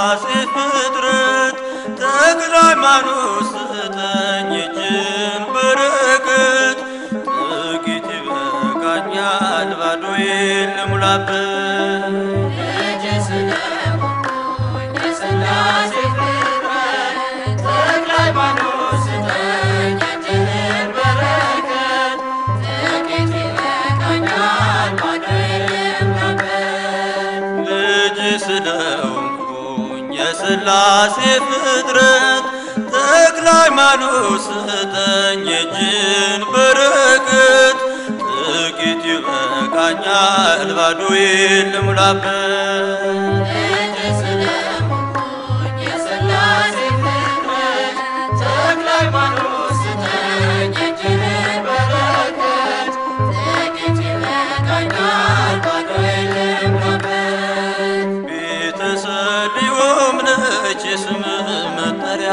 የሥላሴ ፍጥረት ተክለ ሃይማኖት ስጠኝ እጅን በረከት ጥቂት ይበቃኛል ባዶዬን ልሙላበት ልጅ ስለሆንኩኝ የሥላሴ ፍጥረት ተክለ ሃይማኖት ስጠኝ እጅህን በረከት ጥቂት ይበቃኛል ባዶዬን ልሙላበት ልጅ ስለሆንኩኝ የሥላሴ ፍጥረት ተክለ ሃይማኖት ስጠኝ እጅን በረከት ጥቂት ይበቃኛል ባዶዬን ልሙላበት ልጅ ስለሆንኩኝ የሥላሴ ፍጥረት ተክለ ሃይማኖት ስጠኝ እጅህን በረከት ጥቂት ይበቃኛል ባዶዬን ልሙላበት ቤተሰቢውም ነች የስምህ መጠሪያ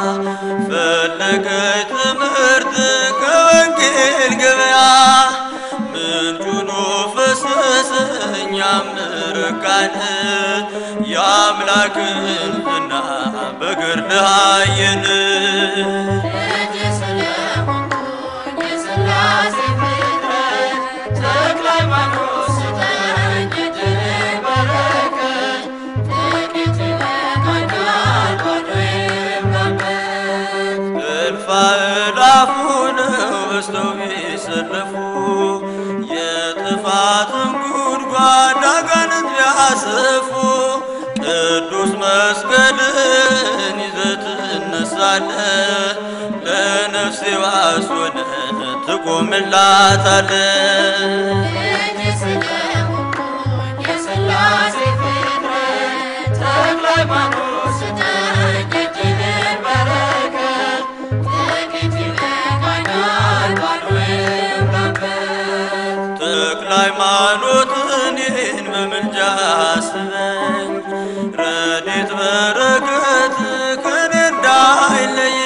ፈለገች ትምህርት ከወንጌል ገበያ ምንጩኖ ፈሰሰኝ ያምርቃን የአምላክን ዝና በገድልህ አየን ልጅ ስለሆንኩኝ የሥላሴ ፍጥረት ተክለ ሃይማኖት ስጠኝ እጅህን በረከት ጥቂት ይበቃኛል ባዶዬን ልሙላበት እልፍ አእላፉ ነው በዝተው ቢሰለፉ የጥፋትን ጉድጓድ አጋንንት ቢያሰፉ ቅዱስ መስቀልን ይዘህ ትነሳለህ ለነፍሴ ዋስ ሆነህ ትቆምላታለህ ልጅ ስለሆንኩኝ የሥላሴ ፍጥረት ተክለ ሃይማኖት ስጠኝ እጅህን በረከት ጥቂት ይበቃኛል ባዶዬን ልሙላበት ተክለ ሃይማኖት እኔን በምልጃ አስበኝ ረድኤት በረከት ከኔ እንዳይለየ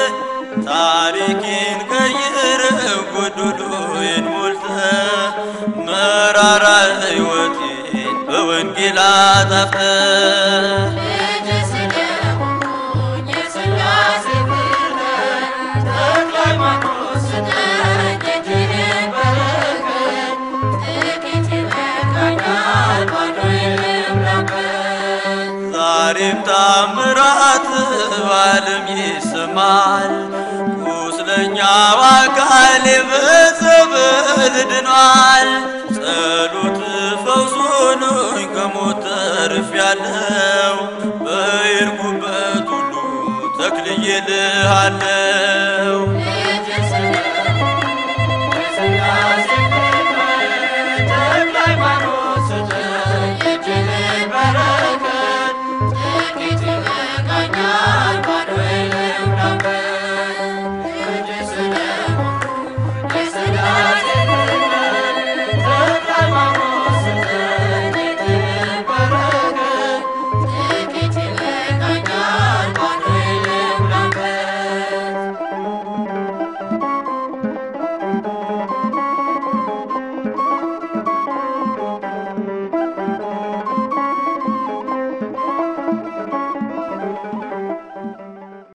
ታሪኬን ቀይረህ ጎዶሎዬን ሞልተህ መራራ ሕይወቴን በወንጌል አጣፍተህ ልጅ ስለሆንኩኝ የሥላሴ ፍጥረት ተክለ ሃይማኖት ስጠኝ እጅህን በረከት ጥቂት ይበቃኛል ባዶዬን ልሙላበት ዛሬም ታምራት በዓለም ይሰማል። ቁስለኛው አካሌ በጸበል ድኗል። ጸሎት ፈውስ ሆኖኝ ከሞት ተርፌያለሁ። በሄድኩበት ሁሉ ተክልዬልሃለሁ